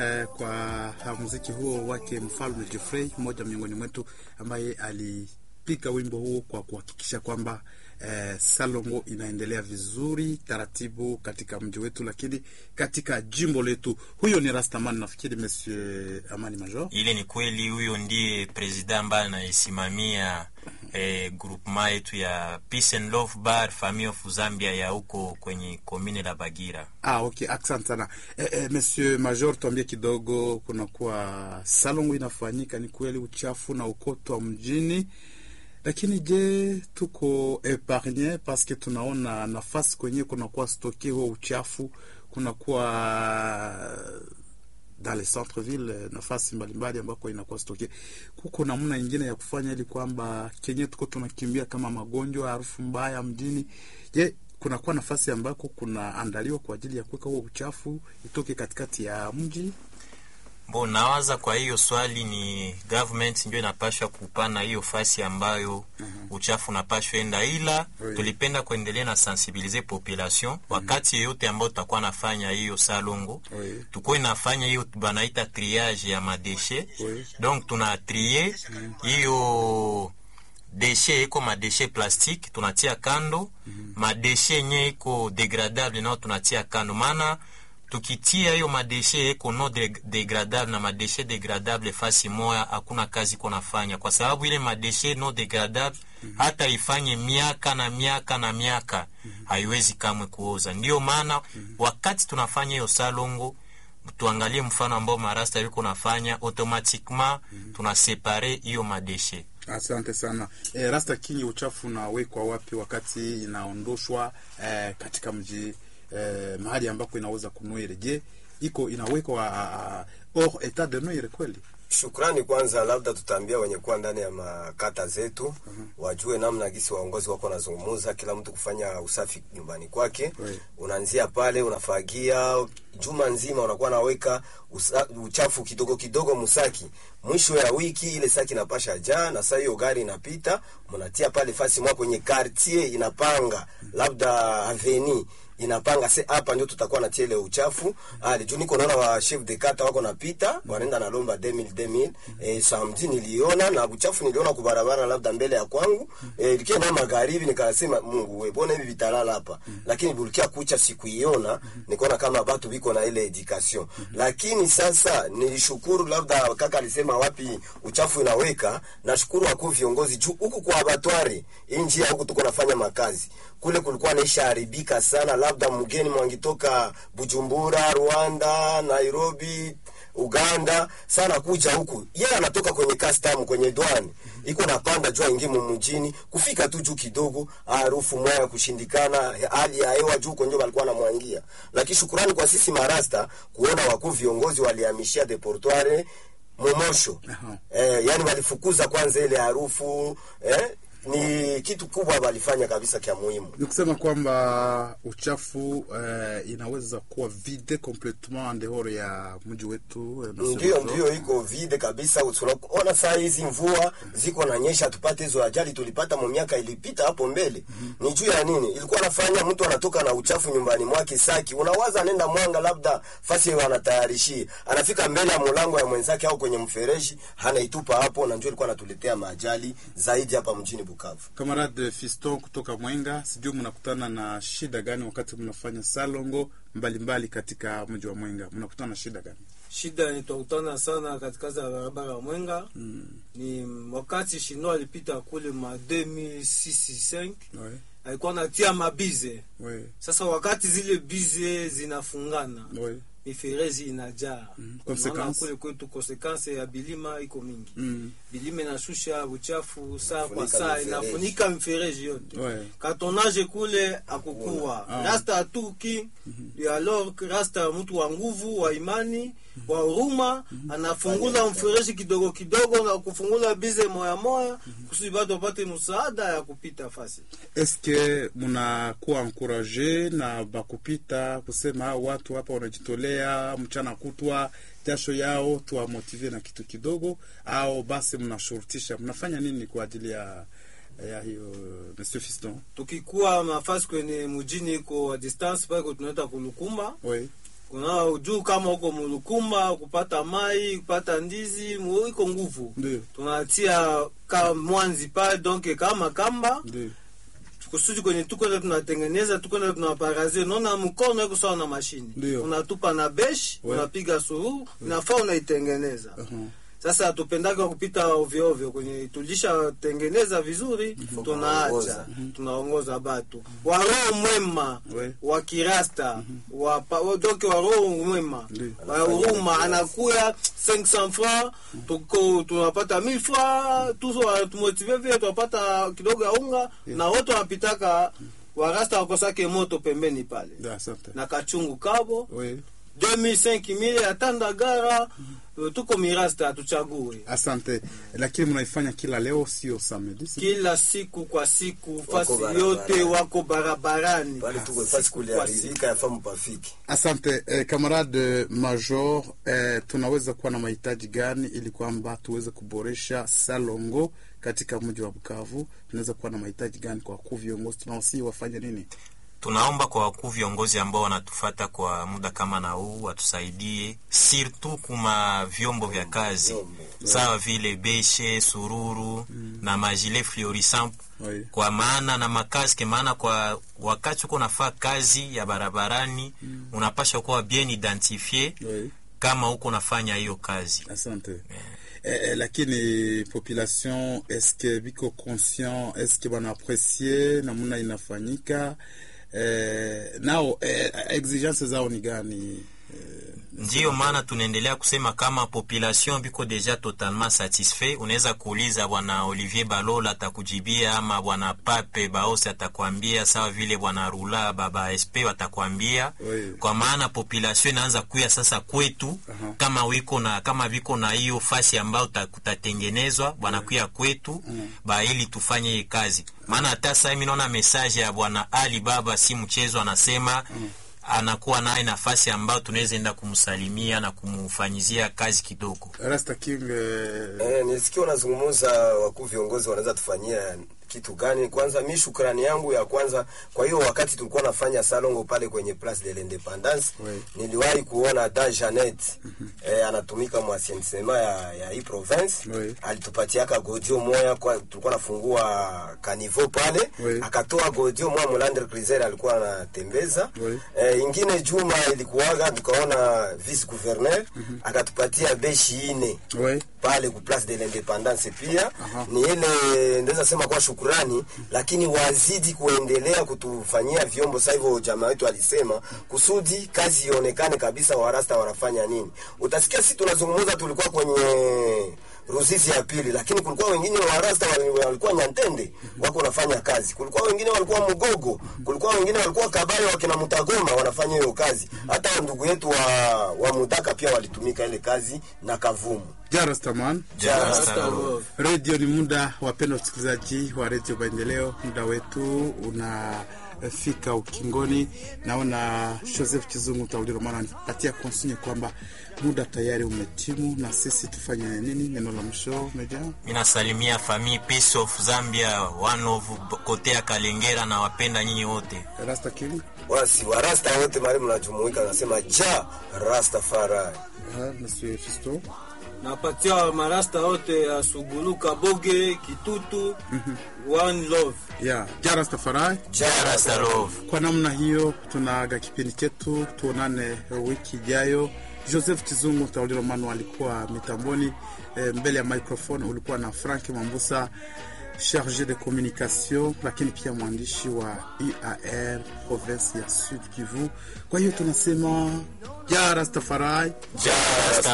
Eh, kwa muziki huo wake Mfalme Jeffrey, mmoja miongoni mwetu ambaye alipiga wimbo huo kwa kuhakikisha kwamba eh, Salongo inaendelea vizuri taratibu katika mji wetu, lakini katika jimbo letu. Huyo ni Rastaman, nafikiri Monsieur Amani Major. Ile ni kweli, huyo ndiye president ambaye anaisimamia eh, groupement yetu ya Peace and Love Bar Family of Zambia ya huko kwenye komine la Bagira. Ah, okay, asante sana eh, eh, Monsieur Major, tuambie kidogo, kunakuwa Salongo inafanyika, ni kweli uchafu na ukotwa mjini lakini je, tuko epargne paske tunaona nafasi kwenye kunakuwa stoke huo uchafu, kunakuwa dans les centre ville nafasi mbalimbali ambako inakuwa stoke. Kuko namna nyingine ya kufanya ili kwamba kenye tuko tunakimbia kama magonjwa, harufu mbaya mjini. Je, kunakuwa nafasi ambako kunaandaliwa kwa ajili ya kuweka huo uchafu itoke katikati ya mji? Bo, nawaza kwa hiyo swali ni government ndio inapashwa kupana hiyo fasi ambayo uchafu unapashwa enda, ila Oui. tulipenda kuendelea na sensibiliser population wakati yeyote ambao tutakuwa nafanya hiyo salongo Oui. tukuwe nafanya hiyo banaita triage ya madeshe Oui. donc tuna trie hiyo deshe iko madeshe plastique tunatia kando madeshe yenye iko degradable nao tunatia kando maana tukitia hiyo madeshe eko no de- degradable na madeshe degradable fasi moya hakuna kazi iko nafanya kwa sababu ile madeshe no degradable hata ifanye miaka na miaka na miaka haiwezi kamwe kuoza ndio maana wakati tunafanya hiyo salongo tuangalie mfano ambao marasta yuko nafanya automatiquement tunasepare hiyo madeshe Asante sana e, Rasta Kingi, uchafu unawekwa wapi wakati inaondoshwa e, katika mji e, mahali ambako inaweza kunwire? Je, iko inawekwa uh, or etat de nuire kweli? Shukrani kwanza, labda tutaambia wenye kuwa ndani ya makata zetu wajue namna gisi waongozi wako wanazungumuza, kila mtu kufanya usafi nyumbani kwake. Oui. Unaanzia pale, unafagia juma nzima, unakuwa naweka usa, uchafu kidogo kidogo musaki. Mwisho ya wiki ile saki inapasha jaa, na saa hiyo gari inapita, mnatia pale fasi mwa kwenye quartier inapanga, labda aveni inapanga se hapa ndio tutakuwa natia ile uchafu ali juu niko naona wa chef de kata wako napita wanaenda na lomba 2000 2000 eh, samedi niliona na uchafu niliona kwa barabara labda mbele ya kwangu eh, likia na magharibi nikasema Mungu we bona hivi vitalala hapa lakini bulikia kucha sikuiona nikaona kama watu biko na ile education lakini sasa nilishukuru labda kaka alisema wapi uchafu inaweka nashukuru wako viongozi juu huku kwa abatwari hii njia huku tuko nafanya makazi kule kulikuwa naisha haribika sana, labda mgeni mwangitoka Bujumbura, Rwanda, Nairobi, Uganda sana kuja huku, yeye anatoka kwenye custom kwenye dwani iko napanda juu aingie mjini, kufika tu juu kidogo, harufu mwaya kushindikana, hali ya hewa juu konjo walikuwa namwangia. Lakini shukurani kwa sisi marasta kuona wakuu viongozi walihamishia deportoire Momosho Aha. eh, yani walifukuza kwanza ile harufu eh, ni kitu kubwa walifanya kabisa kya muhimu. Ni kusema kwamba uchafu eh, inaweza kuwa vide complètement en dehors ya mji wetu eh, Monsieur Ndio, Major. ndio iko vide kabisa. Tunaona saa hizi mvua ziko na nyesha, tupate hizo ajali tulipata mu miaka ilipita hapo mbele. Ni juu ya nini? Ilikuwa nafanya mtu anatoka na uchafu nyumbani mwake saki, unawaza anaenda mwanga, labda fasi wanatayarishia, anafika mbele ya mlango ya mwenzake au kwenye mfereji, anaitupa hapo, na ndio ilikuwa anatuletea maajali zaidi hapa mjini Bukavu. Kamarade Fiston kutoka Mwenga, sijui mnakutana na shida gani wakati mnafanya salongo mbalimbali katika mji wa Mwenga? Mnakutana na shida gani? shida ni twakutana sana katikati ya barabara ya Mwenga ni wakati Shino alipita kule ma 2006 Ouais, alikuwa natia mabize. ouais, Sasa wakati zile bize zinafungana ouais. miferezi inajaa Mm, Kwa maana consequence? kule kwetu konsekanse ya bilima iko mingi Mm, bilima inashusha uchafu saa kwa Inafunika saa mifereji. inafunika mifereji yote ouais. katonage kule akukuwa Ah. rasta atuki alors que rasta mtu wa nguvu wa imani wa huruma anafungula mfereji kidogo kidogo na kufungula bize moya moya kusudi batu wapate msaada ya kupita fasi eske munakuwa ankuraje na bakupita kusema hao watu hapa wanajitolea mchana kutwa jasho yao tuwamotive na kitu kidogo, au basi mnashurutisha? Mnafanya nini kwa ajili ya ya hiyo Monsieur Fiston? tukikuwa mafasi kwenye mujini iko a distance pale tunaita kulukumba Oui. kuna juu kama uko mulukumba kupata mai kupata ndizi mu- iko nguvu Ndio. tunatia ka mwanzi pale donc kama kamba Ndio. kusudi kwenye tukwenda tunatengeneza tukwenda tunaparaze naona mkono iko sawa na mashini Ndio. unatupa na besh We. unapiga sururu inafaa unaitengeneza Uh-huh. sasa hatupendake kupita ovyo ovyo kwenye tulishatengeneza vizuri tunaacha kuongoza. tunaongoza batu wa roho mwema We. wa kirasta wa pa- wa- donc wa roho mwema Ndio. wa huruma anakuya 500 francs tuko tunapata 1000 francs tuso tumotive vile tunapata kidogo ya unga na wote wanapitaka warasta wakosake moto pembeni pale Ndio, asante. na kachungu kabo We. 2005 atanda gara tuko mirasta hatuchague Asante, lakini mnaifanya kila leo, sio samedi? si- kila siku kwa siku fasi barabarani. yote wako barabarani pale tuko fasi Siku kwa kuliarizika yafaa mpafiki Asante eh, kamarade Major, eh, tunaweza kuwa na mahitaji gani ili kwamba tuweze kuboresha Salongo katika mji wa Bukavu? Tunaweza kuwa na mahitaji gani kwa wakuu viongozi? Tunawasihi wafanye nini? tunaomba kwa wakuu viongozi ambao wanatufata kwa muda kama na huu watusaidie sirtu kuma vyombo vya kazi Vyombo. sawa vile beshe sururu na majile fluorescent Oui. kwa maana na makaske maana kwa wakati uko nafaa kazi ya barabarani unapasha kuwa bien identifie Oui. kama uko nafanya hiyo kazi Asante. Eh, eh, lakini population eske biko conscient eske bana apprécier namna inafanyika eh, nao eh, exigence zao ni gani? ndiyo maana tunaendelea kusema kama population biko deja totalement satisfait. Unaweza kuuliza bwana Olivier Balola atakujibia, ama bwana Pape Baose atakwambia, sawa vile bwana Rula baba SP watakwambia Oui. kwa maana population inaanza kuya sasa kwetu Aha. kama wiko na kama viko na hiyo fasi ambayo ta- kutatengenezwa bwanakuya kwetu ba ili tufanye hii kazi, maana hata sasa mimi naona message ya bwana Ali Baba si mchezo, anasema anakuwa naye nafasi ambayo tunaweza enda kumsalimia na kumfanyizia kazi kidogo. Rasta King eh, Eh, nisikia unazungumza wakuu viongozi wanaweza tufanyia kitu gani. Kwanza mi shukrani yangu ya kwanza, kwa hiyo wakati tulikuwa nafanya salongo pale kwenye Place de l'Independance Oui. niliwahi kuona da Janet eh, anatumika mwasiensema ya, ya hii province Oui. alitupatiaka godio moya kwa, tulikuwa nafungua kanivo pale Oui. akatoa godio moya Molander Criser alikuwa anatembeza Oui. eh, ingine Juma ilikuwaga tukaona vice gouverneur akatupatia beshi ine oui. pale ku place de l'independance pia Aha. ni ile ndaweza sema kwa shukurani, lakini wazidi kuendelea kutufanyia vyombo. Sasa hivyo jamaa wetu alisema kusudi kazi ionekane kabisa, warasta wanafanya nini. Utasikia sisi tunazungumza, tulikuwa kwenye Ruzizi ya pili, lakini kulikuwa wengine warasta wali- walikuwa Nyantende wako wanafanya kazi, kulikuwa wengine walikuwa Mugogo, kulikuwa wengine walikuwa Kabale wakina Mutagoma wanafanya hiyo kazi. Hata ndugu yetu wa, wa Mudaka pia walitumika ile kazi na Kavumu. Jarastaman Rasta Love. redio ni muda, wapendwa wasikilizaji wa redio Maendeleo, muda wetu unafika ukingoni. Naona Joseph Chizungu Tauliro maana anipatia konsinye kwamba muda tayari umetimu, na sisi tufanye nini? Neno la mwisho meja Minasalimia famille Peace of Zambia one of kote ya Kalengera na wapenda nyinyi wote. Rasta King wasi warasta wote mali mnajumuika, nasema ja Rastafari. Ah, Monsieur Fisto napatia marasta yote ya Sugulu, Kaboge, Kitutu, One Love. ya Jarastafari. Ja Rasta Love. Kwa namna hiyo tunaaga kipindi chetu, tuonane wiki ijayo. Joseph Chizungu Tauliro Manu alikuwa mitamboni, e, mbele ya microphone ulikuwa na Frank Mambusa charge de communication, lakini pia mwandishi wa UAR province ya Sud Kivu. Kwa hiyo tunasema ja Rastafari. Ja Rasta